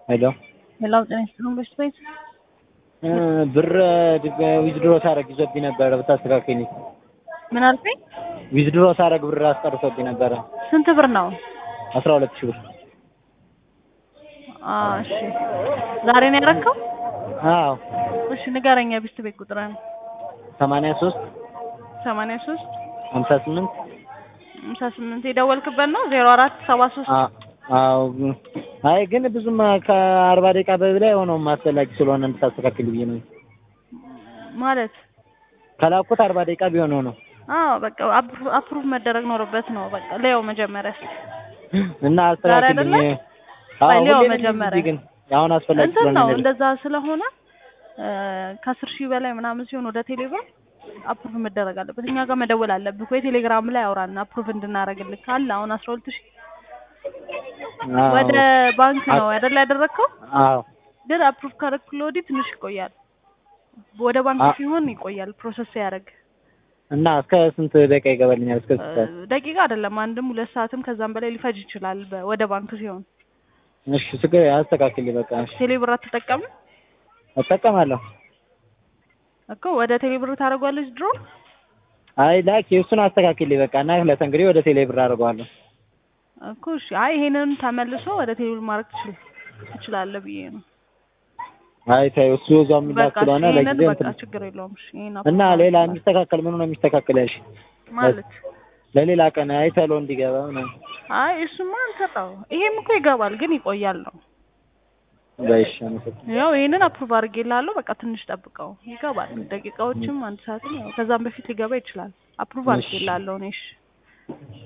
ሄሎ ሌላው ጤና ይስጥልን በሽታ ቤት ብር ዊዝድሮ ሳረግ ይዞብኝ ነበረ ብታስተካክኝ። ምን አልከኝ? ዊዝድሮ ሳረግ ብር አስቀርቶብኝ ነበረ ስንት ብር ነው? አስራ ሁለት ሺህ ብር። አ እሺ ዛሬ ነው ያደረከው? አዎ እሺ ንገረኝ የቢስት ቤት ቁጥርን። ሰማንያ ሶስት ሰማንያ ሶስት ሀምሳ ስምንት ሃምሳ ስምንት የደወልክበት ነው? ዜሮ አራት ሰባ ሶስት አዎ አይ ግን ብዙም ከአርባ ደቂቃ በላይ ሆነውም አስፈላጊ ስለሆነ እንድታስተካክል ብዬ ነው። ማለት ከላኩት አርባ ደቂቃ ቢሆን ነው አዎ በቃ አፕሩቭ መደረግ ኖርበት ነው። በቃ ሌው መጀመሪያ እስኪ እና አስተካክልኝ። ዛሬ አዎ አይደለ? ሌው ሁሌም መጀመሪያ እንደዚህ ግን አሁን አስፈላጊ እንትን ስለሆነ ነው ነው። እንደዛ ስለሆነ ከአስር ሺህ በላይ ምናምን ሲሆን ወደ ቴሌግራም አፕሩቭ መደረግ አለበት። እኛ ጋር መደወል አለብህ ወይ ቴሌግራም ላይ አውራና አፕሩቭ እንድናደርግልህ ካለ አሁን አስራ ሁለት ሺህ አዎ ወደ ባንክ ነው አይደል ያደረግከው? አዎ ግን አፕሩቭ ካደረግኩልህ ወዲህ ትንሽ ይቆያል። ወደ ባንክ አ- ሲሆን ይቆያል ፕሮሰስ ያደርግ እና እስከ ስንት ደቂቃ ይገባልኛል? እስከ ስንት ሰዓት? ደቂቃ አይደለም አንድም ሁለት ሰዓትም ከዛም በላይ ሊፈጅ ይችላል። በ- ወደ ባንክ ሲሆን እሺ ችግር አስተካክልኝ በቃ እሺ ቴሌብር አትጠቀምም እጠቀማለሁ። እኮ ወደ ቴሌብር ታደርጓለች ድሮ አይ ላኪ እሱን አስተካክልኝ በቃ እና ለተንግዲህ ወደ ቴሌ ብር አድርገዋለሁ። እኮ እሺ። አይ ይሄንን ተመልሶ ወደ ቴሌብር ማድረግ ትችል ትችላለህ ብዬ ነው። አይ ተይው እሱ እዛው የሚላክ በቃ ስለሆነ ይሄንን ለጊዜው በቃ እንትን ችግር የለውም። እሺ ይሄን እና አፕሩቭ ሌላ ማድረግ የሚስተካከል ምኑ ነው የሚስተካከል ያልሽ? ማለት ለሌላ ቀን አይ ተሎ እንዲገባ ምናምን አይ እሱማ አንሰጠው። ይሄም እኮ ይገባል ግን ይቆያል ነው። በይሽ አመሰግናለሁ። ያው ይሄንን አፕሩቭ አድርጌልሃለሁ። በቃ ትንሽ ጠብቀው ይገባል። ደቂቃዎችም አንድ ሰዓትም ያው ከዛም በፊት ሊገባ ይችላል። አፕሩቭ እሺ። አድርጌልሃለሁ እኔ እሺ